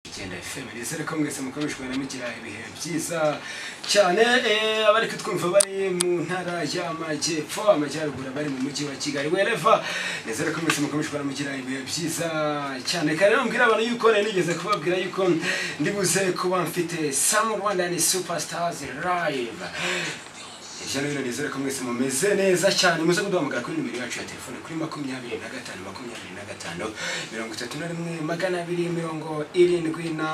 icyenda fm ndetse ko mwese mukoreshwa na mugira ibihe byiza cyane eh, abari kutwumva bari mu ntara y'amajyepfo amajyaruguru abari mu mujyi wa kigali wereva ndetse ko mwese mukoreshwa na mugira ibihe byiza cyane kare rero mbwira abantu yuko nari nigeze kubabwira yuko ndibuze kuba mfite samu rwanda ni superstars live Ijana rero nizere ko mwese mumeze neza cyane muze kuduhamagara kuri nimero yacu ya telefone kuri makumyabiri na gatanu makumyabiri na gatanu mirongo itatu na rimwe magana abiri mirongo irindwi na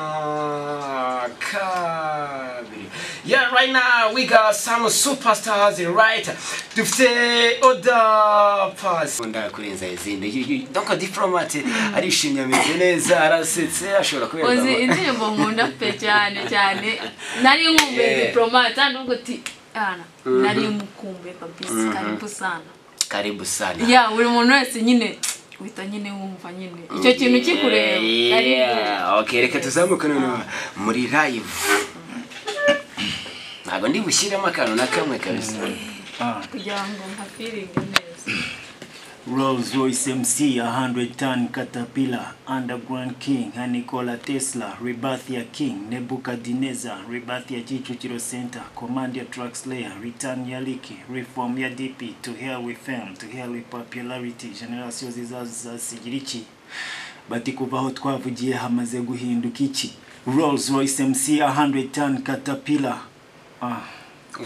kabiri yeah right now we got some superstars right dufite oda pasi nkunda kurenza izindi You- you- donc diplomate arishimye ameze neza arasetse ashobora uzi kuberwa indirimbo nkunda pe cyane cyane nari nkumbuye Yeah. diplomate nubwo ti ana Mhm. nari mukumbuye kabisa karibu sana karibu sana ya buri muntu wese nyine uhita nyine wumva nyine icyo kintu kikureba ari Yeah, okay, reka tuzamuke noneho muri live ntabwo ndi bushyiremo akantu na kamwe kabisa kugira ngo nka feeling neza Rolls Royce MC, 100 ton Caterpillar, Underground King, Nikola Tesla, Rebirth ya King, Nebuchadnezzar, Rebirth ya Kicukiro Center, Command ya Track Slayer, Return ya Liki, Reform ya DP, To Hell with Fame, To Hell with Popularity, Generation zizaza zigira iki bati kuva aho twavugiye hamaze guhinduka iki Rolls Royce MC, 100 ton Caterpillar ah.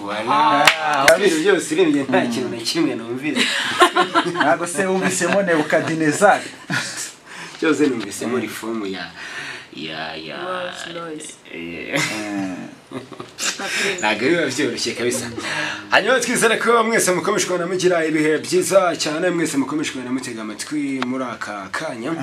Wala, wabiri byose urebye nta kintu na kimwe numvise ntabwo se wumvisemo nebukadinezari cyose numvisemo rifomu ya ya ya Rolls Royce. Eh. nka feeling ntabwo biba byoroshye kabisa hanyuma twizere ko mwese mukomeje kubona mugira ibihe byiza cyane mwese mukomeje kubona mutega amatwi muri aka kanya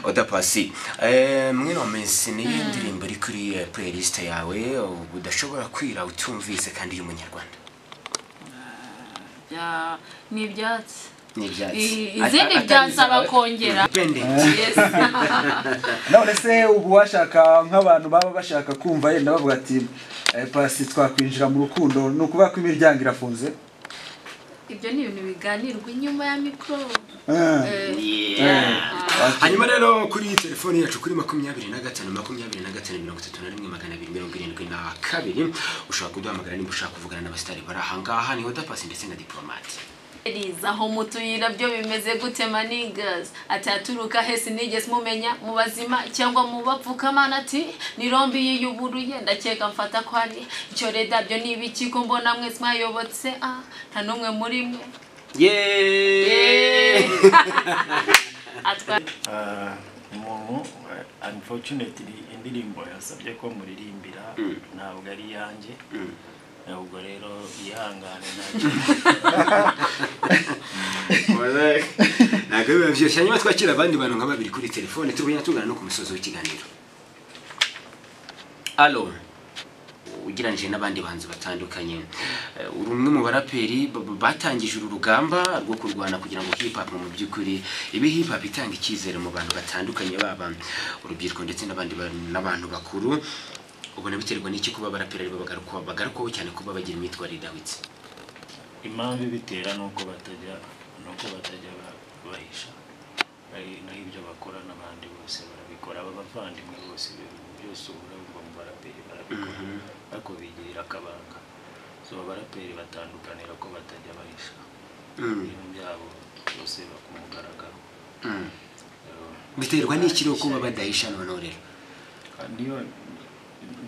odapasi eh, muri ino minsi niyo ndirimbo iri kuri eh, playlist yawe ubu udashobora kwira utumvise kandi iri umunyarwanda ya- ni ibyatsi ni ibyatsi I- Ata- izindi atari byansaba izawe. kongera Depende. Yes. none se ubu washaka nk'abantu baba bashaka kumva yenda bavuga ati "Eh, pasi twakwinjira mu rukundo ni ukuvuga ko imiryango irafunze ibyo ni ibintu biganirwa inyuma ya mikoro Eh, Yeah. hanyuma rero kuri telefone yacu kuri makumyabiri na gatanu makumyabiri na gatanu mirongo itatu na rimwe magana abiri mirongo irindwi na kabiri ushobaka kuduhamagara niba ushaka kuvugana n'abasitari bari ahangaha ni odapasi ndetse na diporomate Ladies, aho mutuyira byo bimeze gute manigas ataturuka hesi nigeze mumenya mu bazima cyangwa mu bapfukamana ati nirombi yiyuburuye ndakeka mfata ko hari icyo reda byo ni ibiki ko mbona mwese mwayobotse ah nta n'umwe muri mwe yeee atwa Ah, umuntu eh, unfortunately indirimbo yasabye ko muririmbira ntabwo ari iyanjye ubwo rero yihangane ntabwo ntabwo biba byoroshye hanyuma twakira abandi bantu nka babiri kuri telefone tugenda tugana no ku musozi w'ikiganiro alo ugereranyije n'abandi bantu batandukanye Eh, uri umwe mu baraperi b- b- batangije uru rugamba rwo kurwana kugira ngo hip hop mu by'ukuri ibe hip hop itanga icyizere mu bantu batandukanye baba urubyiruko ndetse n'abandi bantu- n'abantu bakuru ubona biterwa n'iki kuba abaraperi aribo bagarukwa- bagarukwaho cyane kuba bagira imyitwarire idahwitse impamvu ibitera ni uko batajya ni uko batajya ba- bahisha Ari- naho ibyo bakora n'abandi bose barabikora aba bavandimwe bose ibintu byose ubura bumva mu baraperi barabikora ariko bigirira akabanga so abaraperi batandukanira ko batajya bahisha Mm. ibintu byabo byose bakumugaragaro Mm. Eh, biterwa n'iki rero kuba badahisha noneho rero niyo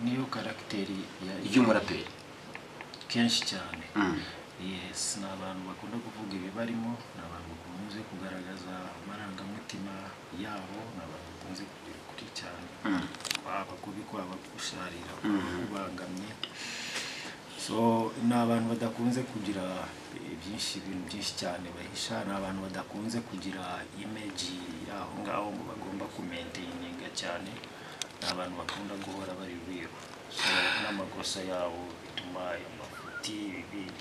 niyo karagiteri y'umuraperi kenshi cyane Mm. yes ni abantu bakunda kuvuga ibibarimo ni abantu bakunze kugaragaza amarangamutima yabo ni abantu bakunze kugira ukuri cyane Mm. kwaba kubi kwaba gusharira kwaba kubangamye so ni abantu badakunze kugira eh, byinshi ibintu byinshi cyane bahisha ni abantu badakunze kugira imeji y'aho ngaho ngo bagomba kumenteyininga cyane ni abantu bakunda guhora bari biru so n'amakosa yabo bituma amafuti bi-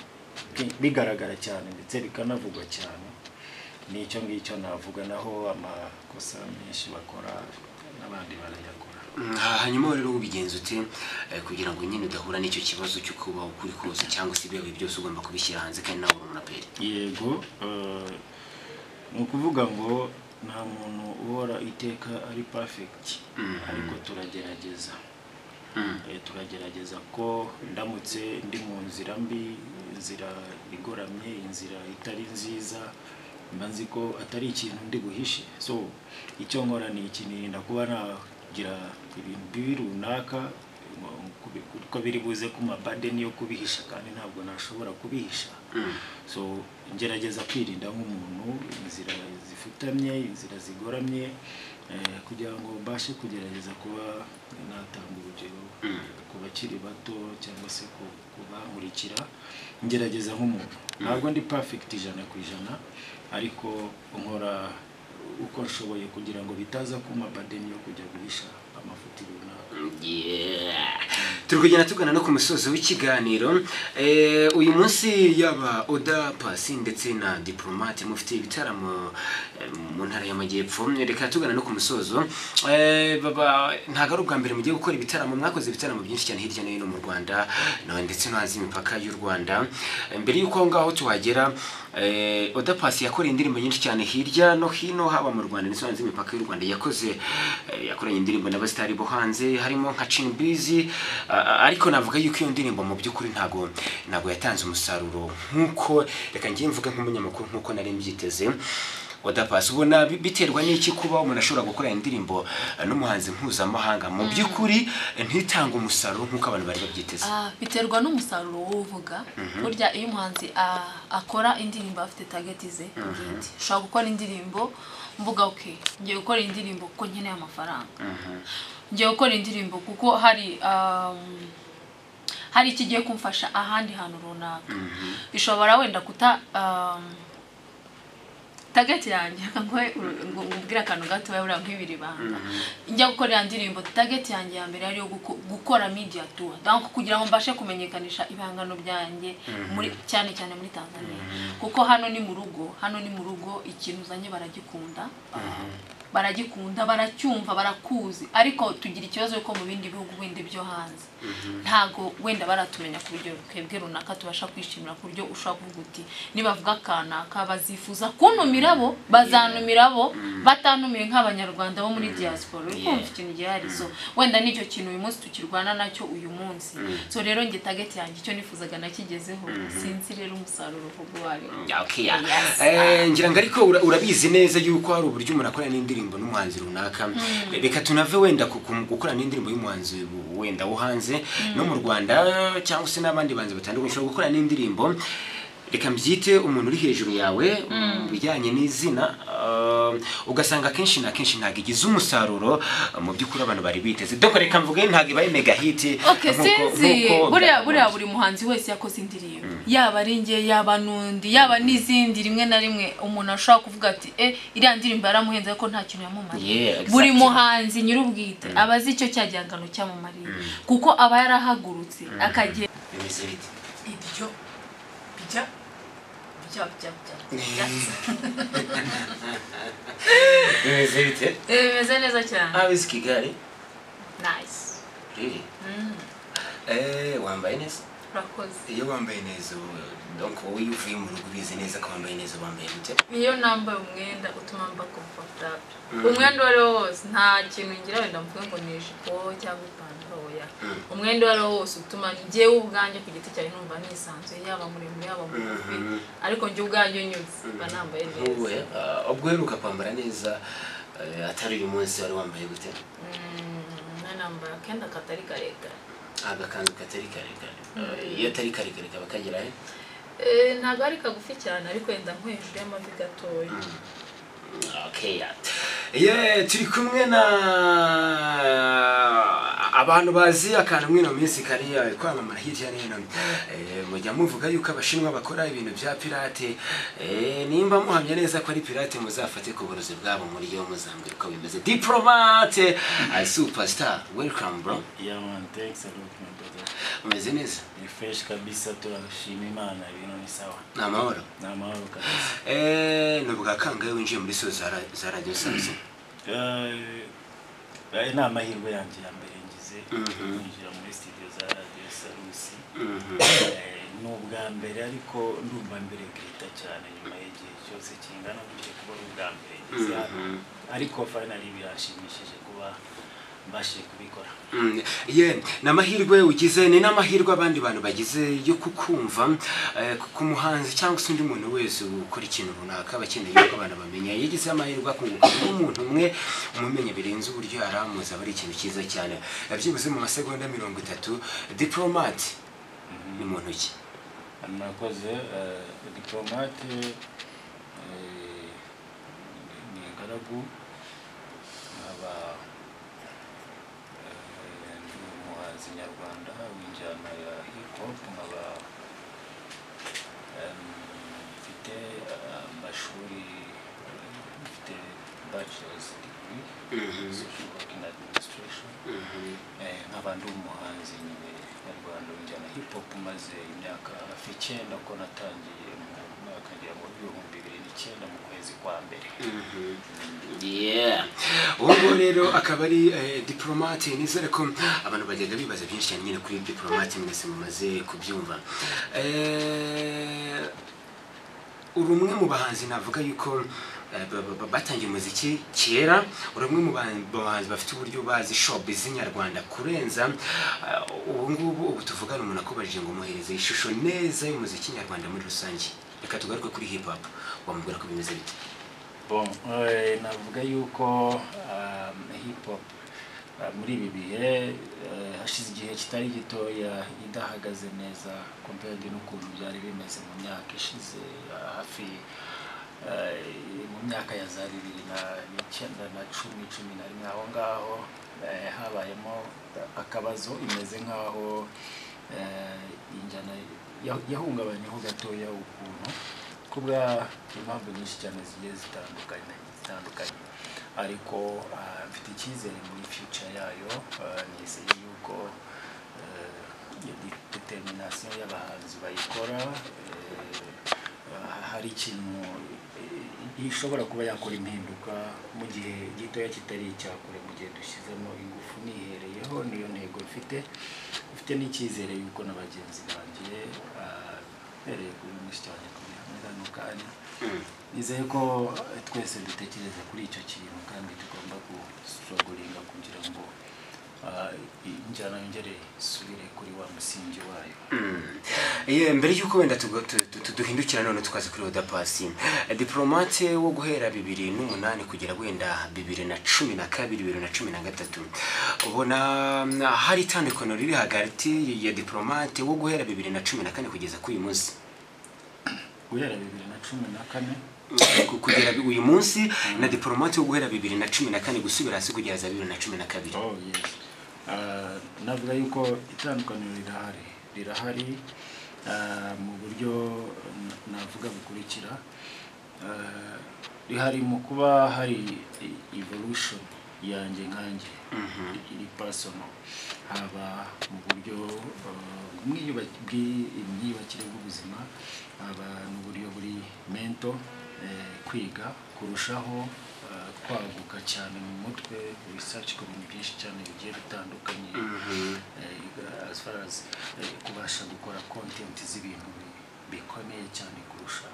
bi- bigaragara cyane ndetse bikanavugwa cyane n'icyo ngicyo navuga naho amakosa menshi bakora n'abandi barayakora Mm, hanyuma rero ubigenza ute eh, kugira ngo nyine udahura n'icyo kibazo cyo kubaho ukuri kose cyangwa se ibyawe byose ugomba kubishyira hanze kandi nawe uri umuraperi yego eh, ni ukuvuga ngo nta muntu uhora iteka ari perfect ariko turagerageza Eh, turagerageza ko ndamutse ndi mu nzira mbi inzira igoramye inzira itari nziza mba nzi ko atari ikintu ndi buhishe so icyo nkora ni iki nirinda kuba nagira ibintu bibi runaka um, kubi- kuko biri buze ku mabadeni yo kubihisha kandi ntabwo nashobora kubihisha so ngerageza kwirinda nk'umuntu inzira zifutamye inzira zigoramye eh, kugira ngo mbashe kugerageza kuba natanga urugero ku bakiri bato cyangwa se ku- ku bankurikira ngerageza nk'umuntu ntabwo ndi perfect ijana ku ijana ariko nkora uko nshoboye kugira ngo bitaza kuma badeni yo kujya guhisha amafuti runaka Yeah. turi kugenda tugana no ku musozo w'ikiganiro Eh, uyu munsi yaba oda pasi ndetse na diplomate mufite ibitaramo eh, mu ntara y'amajyepfo reka tugana no ku musozo Eh, baba ntabwo ari ubwa mbere mugiye gukora ibitaramo mwakoze ibitaramo byinshi cyane hirya no hino mu rwanda no- ndetse no hanze y'imipaka y'u rwanda Eh, mbere y'uko aho ngaho tuhagera eh, oda pasi yakoreye indirimbo nyinshi cyane hirya no hino haba mu rwanda ndetse no hanze y'imipaka y'u rwanda yakoze eh, yakoranye indirimbo n'abasitari bo hanze harimo nka cinibizi ariko navuga yuko iyo ndirimbo mu by'ukuri ntabwo ntabwo yatanze umusaruro nk'uko reka njye mvuge nk'umunyamakuru nk'uko nari mbyiteze odapasi ubona bi- biterwa n'iki kuba umuntu ashobora gukora indirimbo eh, n'umuhanzi mpuzamahanga mu by'ukuri eh, ntitange umusaruro nk'uko abantu bari babyiteze Ah, biterwa n'umusaruro w'uvuga burya iyo umuhanzi ah, akora indirimbo afite tageti ze bwite ushobora gukora indirimbo mvuga ok ngiye gukora indirimbo kuko nkeneye amafaranga ngiye gukora indirimbo kuko hari um, hari ikigiye kumfasha ahandi hantu runaka bishobora wenda kuta um, tageti yanjye reka nguhe uru- ngu- ngubwire akantu gato buriya nk'ibiri banga njya gukora ya ndirimbo tageti yanjye ya mbere ariyo guko- gukora media tour donc kugira ngo mbashe kumenyekanisha ibihangano byanjye muri cyane cyane muri Tanzania kuko hano ni mu rugo hano ni mu rugo ikintu uzanye baragikunda baragikunda baracyumva barakuzi ariko tugira ikibazo ko mu bindi bihugu bindi byo hanze ntago wenda baratumenya ku buryo twebwe runaka tubasha kwishimira ku buryo ushobora kuvuga uti nibavuga akanaka bazifuza kuntumira bo bazantumira bo batantumiye nk'abanyarwanda bo muri diaspora uri kumva ikintu gihari so wenda nicyo kintu uyu munsi tukirwana nacyo uyu munsi so rero njye target yanjye icyo nifuzaga nakigezeho sinzi rero umusaruro uvuga uwo ari wo Yeah, okay, yeah. Yes. Eh, ngira ngo ariko ura- urabizi neza yuko hari uburyo umuntu akorana n'indirimbo n'umuhanzi runaka reka tunave wenda ku- ku- gukorana n'indirimbo y'umuhanzi w- wenda wo hanze no mu rwanda cyangwa se n'abandi banzi batandukanye ushobora gukora n'indirimbo reka mbyite umuntu uri hejuru yawe mu bijyanye n'izina eh, ugasanga akenshi na kenshi ntabwo igize umusaruro eh, mu by'ukuri abantu bari biteze doko reka mvuge ntabwo ibaye mega hiti okay nk'uko- sinzi nk'uko buriya buriya byakagombye. buri muhanzi wese yakoze indirimbo yaba ari njye yaba n'undi yaba n'izindi rimwe na rimwe umuntu ashobora kuvuga ati eh iriya ndirimbo yaramuhenze ko nta kintu Yeah, yamumariye exactly. buri muhanzi nyir'ubwite aba azi icyo cya gihangano cyamumariye kuko aba yarahagurutse akagenda Bimeze bite? ibyo bijya bijya bijya bijya Bimeze bite? bimeze neza cyane ab'isi kigali nice Really? Mm, Eh, wambaye neza urakoze iyo wambaye neza ubu- donc wowe iyo uvuye mu rugo ubizi neza ko wambaye neza wambaye gute iyo nambaye umwenda utuma mba comfortable umwenda uwo ari wo wose nta kintu ngira wenda mvuge ngo ni ijipo cyangwa ipantaro oya umwenda uwo ari wo wose utuma njyewe ubwanjye ku giti cyanjye numva nisanzuye yaba muremure yaba mugufi ariko njye ubwanjye nyuze mba nambaye Wowe, neza ah, ubwo uheruka kwambara neza eh, atari uyu munsi wari wambaye gute Mm, mwe nambaye akenda katari karekare agakanzu katari karekare Eh, iyo atari karekare kaba kagera he Eh, ntabwo ari kagufi cyane ariko wenda nko hejuru y'amavi gatoya Okay, yeah. Yeah, turi kumwe na abantu bazi akantu mwino minsi kariya kwamamara hirya no hino Eh, mujya muvuga yuko abashinwa bakora ibintu bya pirate Eh, nimba muhamya neza ko ari pirate muzafate ku burozi bwabo muri yo muzambwira uko bimeze diplomate uh, superstar welcome bro Yeah man, thanks a lot my brother. umeze neza Ni fresh kabisa turashima Imana ibintu ni sawa. ni amahoro Ni amahoro kabisa. Eh, ni ubwa kangahe winjiye muri so za ra- za radio sasa Eh, ayo ni amahirwe yanjye ya mbere ngize Mhm. kwinjira muri studio za radiyo salusi Mhm. Eh, ni ubwa mbere ariko ndumva mberekereta cyane nyuma y'igihe cyose kingana ugiye kuba ari ubwa mbere ngeze hano Mhm. ariko finally birashimishije kuba mbashije kubikora Mm, ye ni amahirwe ugize ni n'amahirwe abandi bantu bagize yo kukumva eh, ku muhanzi cyangwa se undi muntu wese ukora ikintu runaka aba akeneye yuko abantu bamenya iyo ugize amahirwe akunguka nk'umuntu umwe umumenye birenze uburyo yari amuzi aba ari ikintu cyiza cyane Eh, byibuze mu masegonda mirongo itatu diporomati ni mu ntoki murakoze eh, diplomate eh, ni ingaragu nkaba eh, ndi umuhanzi nyarwanda w'injyana ya hip hop nkaba em, mfite eh, amashuri eh, mfite bachelor's degree Mhm. social work and administration Eh, nkaba ndi umuhanzi nyine nyarwanda w'injyana hip hop maze imyaka hafi icyenda ko natangiye mu mwaka ngira ngo w'ibihumbi bibiri n'icyenda mu kwezi kwa mbere Yeah. ubu ngubu rero akaba ari eh, diplomate nizere ko abantu bagenda bibaza byinshi cyane nyine kuri diplomate mwese mumaze kubyumva Eh, uri umwe mu bahanzi navuga yuko eh, ba- ba- ba- batangiye umuziki kera uri umwe mu ba- bahanzi bafite uburyo bazi showbiz nyarwanda kurenza Eh, ubu ngubu ubu tuvugana umuntu akubajije ngo muhereze ishusho neza y'umuziki nyarwanda muri rusange reka tugaruke kuri hip hop wamubwira ko bimeze bite bon eh, navuga yuko um, hip hop uh, muri ibi bihe eh, hashize igihe kitari gitoya idahagaze neza compared n'ukuntu byari bimeze mu myaka ishize ah, hafi eh, mu myaka ya za bibiri na- n'icyenda na cumi cumi na rimwe aho ngaho eh, habayemo akabazo imeze nk'aho eh, injyana ya- yahungabanyeho gatoya ukuntu kubwa impamvu nyinshi cyane zigiye zitandukanye zitandukanye ariko ah, mfite icyizere muri future yayo ah, nizeye yuko eh, de- determination y'abahanzi bayikora eh, ah, hari ikintu eh, ishobora kuba yakora impinduka mu gihe gitoya kitari icyakure mu gihe dushyizemo ingufu nihereyeho niyo ntego mfite mfite n'icyizere yuko na bagenzi banjye ah, mbereye kuri mwinshi cyane kuri kano kanya nizeye ko eh, twese dutekereza kuri icyo kintu kandi tugomba gusogoringa kugira ngo ah, injyana yongere isubire kuri wa musingi wayo Ye, mbere y'uko wenda tugo- tu- tu- tu- duhindukira none tukaza kuri oda pasi diplomate wo guhera bibiri n'umunani kugera wenda bibiri na cumi na kabiri bibiri na cumi na gatatu ubona mm, hari itandukaniro riri hagati ya diplomate wo guhera bibiri na cumi na kane kugeza k'uyu munsi guhera bibiri na cumi na kane Ku- kugera uyu munsi na diplomate wo guhera bibiri na cumi na kane gusubira hasi kugera za bibiri na cumi na kabiri oh yes Ah, navuga yuko itandukaniro rirahari rirahari ah, mu buryo n- navuga bukurikira Ah, rihari mu kuba hari e- evolution yanjye nkanjye iri personal haba mu buryo ah, bw'imyuba- bw'imyubakire bw'ubuzima haba n'uburyo buri mento eh, kwiga kurushaho eh, kwaguka cyane mu mutwe research ku bintu byinshi cyane bigiye bitandukanye eh, as far as eh, kubasha gukora content z'ibintu bi- bikomeye cyane kurusha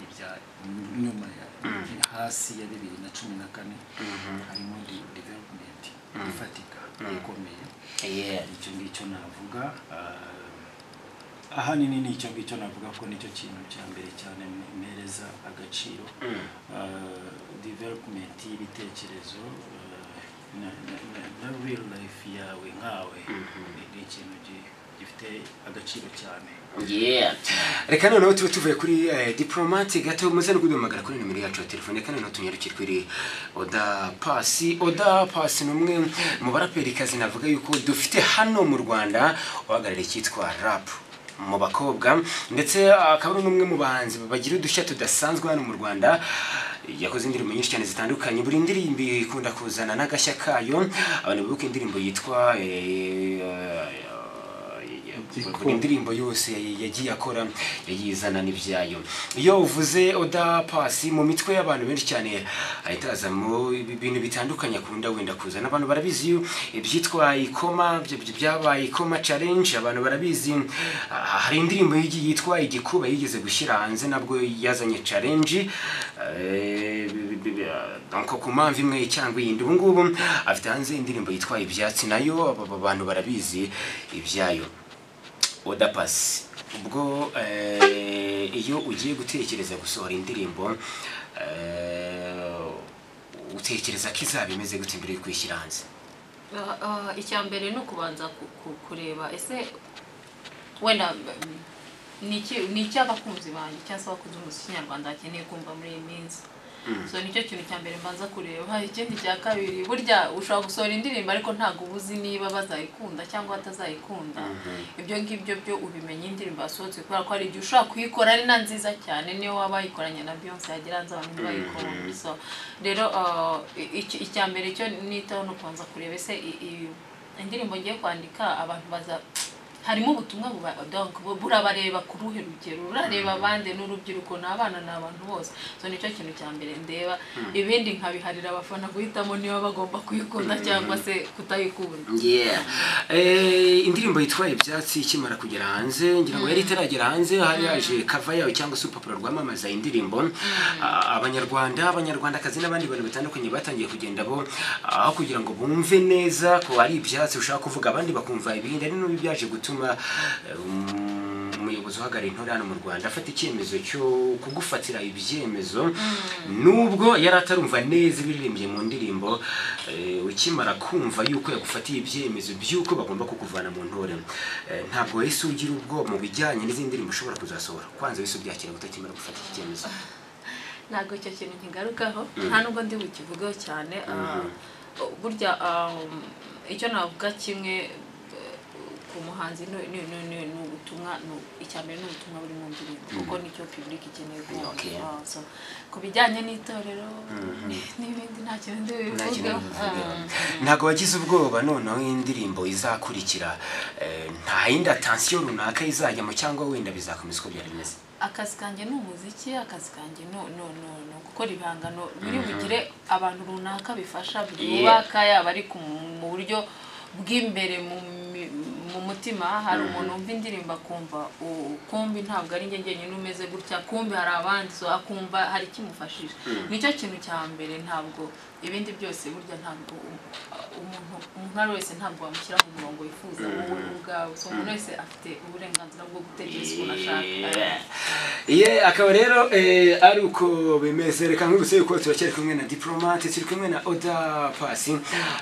ibya nyuma ya hasi ya bibiri na cumi na kane harimo de- development ifatika ikomeye Yeah. icyo ngicyo navuga ah, ahanini ni icyo ngicyo navuga ko nicyo kintu cya mbere cyane mpereza agaciro Ah, development y'ibitekerezo ah, na- na- na- na real life yawe nkawe ni- ni ikintu gi- gifite agaciro cyane Yeah. Reka noneho tube tuvuye kuri eh, diplomate gato muze no kuduhamagara kuri nimero yacu ya telefone reka noneho tunyarukire kuri Oda Pasi Oda Pasi ni umwe mu baraperikazi navuga yuko dufite hano mu Rwanda uhagarariye icyitwa rap mu bakobwa ndetse akaba ari n'umwe mu bahanzi bagira udushya tudasanzwe hano mu Rwanda yakoze indirimbo nyinshi cyane zitandukanye buri ndirimbo ikunda kuzana n'agashya kayo abantu bibuka indirimbo yitwa eh, eh, buri ndirimbo yose yagiye akora yagiye izana n'ibyayo iyo uvuze oda pasi mu mitwe y'abantu benshi cyane ahita hazamo ibintu bitandukanye akunda wenda kuzana abantu barabizi ibyitwa ikoma byo byabaye ikoma challenge abantu barabizi Ah, hari indirimbo yigi- yitwa igikuba yigeze gushyira hanze nabwo yazanye challenge Eh, bi- bi- bi- ah, donc ku mpamvu imwe cyangwa iyindi ubu ngubu afite hanze indirimbo yitwa ibyatsi nayo aba- aba bantu barabizi ibyayo oda pasi ubwo eh, iyo ugiye gutekereza gusohora indirimbo eh, utekereza ko izaba imeze gute mbere yo kwishyira hanze Ah, ah, icya mbere ni ukubanza ku- ku- kureba ese wenda mm, ni iki- ni iki abakunzi banjye cyangwa se abakunzi b'umuziki nyarwanda bakeneye kumva muri iyi minsi so nicyo kintu cya mbere mbanza kureba ikindi cya kabiri burya ushobora gusohora indirimbo ariko ntabwo uba uzi niba bazayikunda cyangwa batazayikunda ibyo ngibyo byo ubimenya indirimbo yasohotse kubera ko hari igihe ushobora kuyikora ari na nziza cyane niyo waba wayikoranye na Beyonce yagira hanze abantu ntibayikunda so rero ah, iki- icya mbere cyo nitaho ni ukubanza kureba ese i- i- indirimbo ngiye kwandika abantu baza harimo ubutumwa buba- donc bu- burabareba ku ruhe rugero urareba abandi n'urubyiruko ni abana ni abantu bose so nicyo kintu cya mbere ndeba ibindi nkabiharira abafana guhitamo niba bagomba kuyikunda cyangwa se kutayikunda Yeah. Eh, indirimbo yitwa ibyatsi ikimara kugera hanze ngira ngo yari itaragera hanze hari yaje kava yayo cyangwa se urupapuro rwamamaza indirimbo Ah, abanyarwanda abanyarwandakazi n'abandi bantu batandukanye batangiye kugenda bo aho kugira ngo bumve neza ko ari ibyatsi ushaka kuvuga abandi bakumva ibindi ari n'ubu byaje gutuma eh, um, umuyobozi uhagarariye intore hano mu rwanda afata icyemezo cyo kugufatira ibyemezo nubwo yari atarumva neza ibiririmbye mu ndirimbo eh, ukimara kumva yuko yagufatiye ibyemezo by'uko bagomba kukuvana mu ntore Eh, ntabwo wese ugira ubwo mu bijyanye n'izindi ndirimbo ushobora kuzasohora kwanza wese ubyakira gutakimara gufata iki cyemezo ntabwo icyo kintu nkigarukaho nta nubwo ndi bukivugeho cyane ah, burya ah, icyo navuga kimwe eh, ku muhanzi ni- ni ni- ni- ni ubutumwa ni- icya mbere ni ubutumwa buri mu ndirimbo kuko nicyo pibulike ikeneye kumva Okay. Ah, so, ku bijyanye n'itorero n'ibindi nta kintu ndi Nta kintu bubivugeho bivuga. Ah. ntabwo wagize ubwoba noneho indirimbo izakurikira eh, nta yindi atansiyo runaka izajyamo cyangwa wenda bizakomeza uko byari bimeze akazi kanjye ni umuziki akazi kanjye ni no, no, no, no, gukora ibihangano biri bugire abantu runaka bifasha byubaka yaba ari ku- mu buryo bw'imbere mu, mi- mu mutima hari umuntu wumva indirimbo akumva "Oh, kumbi ntabwo ari njye njyenyine umeze gutya kumbi hari abandi so akumva hari ikimufashije nicyo kintu cya mbere ntabwo ibindi byose burya ntabwo u- umuntu umuntu uwo ari we wese ntabwo wamushyira mu murongo wifuza wowe ubwawe so umuntu wese afite uburenganzira bwo gutekereza ukuntu ashaka ye akaba rero eh, ari uko bimeze reka nk'uruseye ko turacyari kumwe na diplomate turi kumwe na oda pasi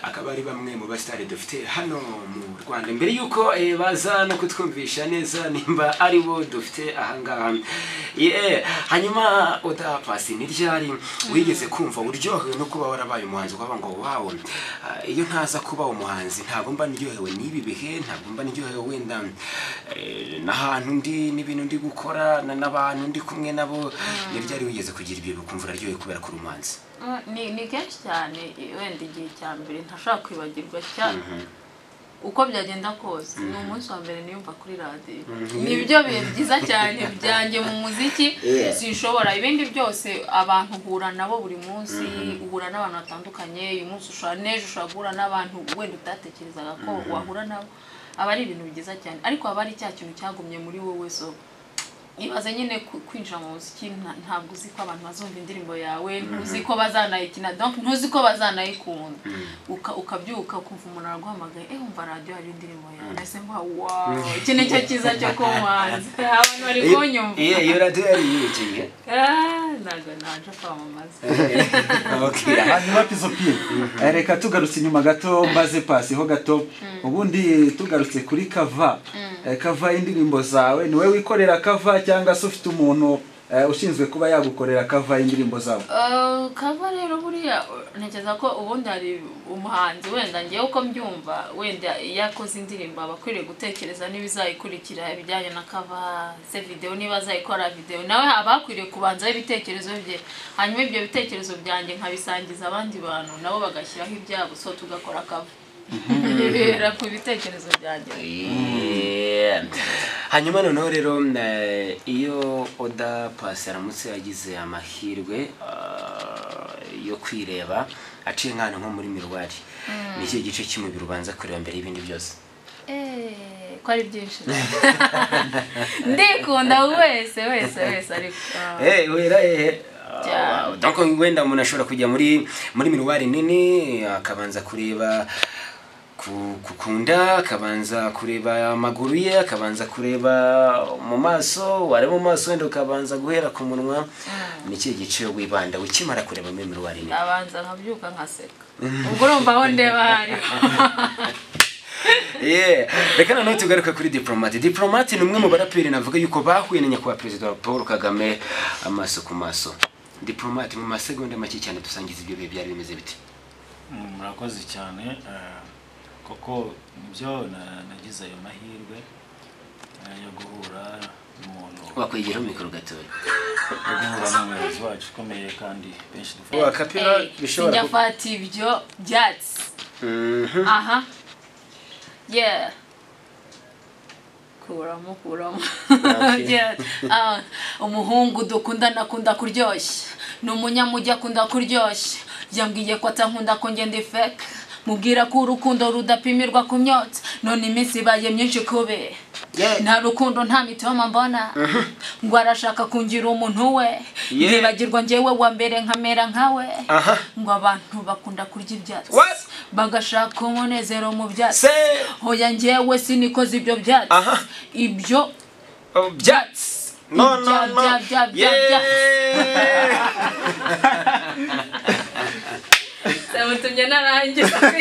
akaba ari bamwe mu basitari dufite hano mu rwanda mbere y'uko eh, baza no kutwumvisha neza nimba ari bo dufite ahangaha ye hanyuma oda pasi ni ryari wigeze kumva uryohewe no kuba warabaye umuhanzi ukavuga ngo wawo ah, iyo ntaza kuba umuhanzi ntabwo mba ndyohewe n'ibi bihe ntabwo mba ndyohewe wenda eh, n'ahantu ndi n'ibintu ndi gukora na- n'abantu ndi kumwe nabo ni ryari wigeze kugira ibyo bikumva uraryohewe kubera ko uri umuhanzi Mm, ni ni kenshi cyane wenda igihe cya mbere ntashobora kwibagirwa cyane uko byagenda kose ni umunsi wa mbere niyumva kuri radiyo ni byo bihe byiza cyane byanjye mu muziki Yeah. sinshobora ibindi byose abantu uhura nabo buri munsi uhura n'abantu batandukanye uyu munsi ushobora n'ejo ushobora guhura n'abantu wenda utatekerezaga ko wahura nabo aba ari ibintu byiza cyane ariko haba hari cya kintu cyagumye muri wowe so ibaze nyine ku- kwinjira mu muziki nta- ntabwo uzi ko abantu bazumva indirimbo yawe ntuzi ko bazanayikina donc ntuzi ko bazanayikunda Uka- ukabyuka ukumva umuntu araguhamagaye eh umva radiyo hari indirimbo yawe ese mba wow iki ni cyo cyiza cyo kuba umuhanzi abantu bari kunyumva Ye, iyo radiyo yari iyigiye Ah, ntabwo naje kwamamaza Okay. hanyuma pizopiye reka tugarutse inyuma gato mbaze pasi ho gato ubundi tugarutse kuri kava Eh, kava indirimbo zawe ni wowe wikorera kava cyangwa se ufite umuntu eh, ushinzwe kuba yagukorera kava indirimbo zawe Uh, kava rero buriya uh, ntekereza ko ubundi hari umuhanzi wenda ngewe uko mbyumva wenda iyo akoze indirimbo aba akwiriye gutekereza niba izayikurikira ibijyanye na kava se videwo niba azayikora videwo nawe haba hakwiriye kubanzaho ibitekerezo bye hanyuma ibyo bitekerezo byanjye nkabisangiza abandi bantu nabo bagashyiraho ibyabo so tugakora kava bibera ku bitekerezo byanjye Yeah. hanyuma noneho rero eh, iyo oda pasi aramutse yagize amahirwe ah, yo kwireba aciye nk'ahantu nko muri mirwari ni cyo gice cy'umubiri ubanza kureba mbere y'ibindi byose Eh, ko ari byinshi ndikunda wese wese wese ariko ah. Eh, wera eh, Cyane. ah, donc wenda umuntu ashobora kujya muri muri miruwari nini akabanza kureba ku- ku kunda akabanza kureba amaguru ye akabanza kureba mu maso wareba mu maso wenda ukabanza guhera ku munwa ni ikihe gice wibanda ukimara kureba muri miruwari nini ndabanza nkabyuka nkaseka ubwo urumva aho ndeba hari Yeah. reka noneho tugaruke kuri diplomate diplomate ni umwe mu baraperi navuga yuko bahuye na nyakubahwa perezida wa paul kagame amaso ku maso diplomate mu masegonda make cyane dusangiza ibyo bihe byari bimeze biti Mm, murakoze cyane eh, kuko nibyo na- nagize ayo mahirwe eh, yo guhura n'umuntu wakwegeraho mikoro gatoya yo guhura n'umuyobozi wacu ukomeye kandi benshi dufata wakapira Eh, bishobora kuba sinjafata ibyo byatsi aha yeah kuramo kuramo Okay. Yeah. Ah, umuhungu dukundana akunda kuryoshya ni umunyamujyi akunda kuryoshya yambwiye ko atankunda ko ngenda ifeka mubwira ko urukundo rudapimirwa ku myotsi none iminsi ibaye myinshi kube Yeah. nta rukundo nta mitoma mbona ngo arashaka kungira umuntu we Yeah. nibagirwa njyewe wa mbere nkamera nkawe Aha. ngo abantu bakunda kurya ibyatsi What? bagashaka umunezero mu byatsi se hoya njyewe sinikoze ibyo byatsi aha ibyo oh, byatsi no no Bya- no bya- bya- bya- Yeah. samutumye narangiza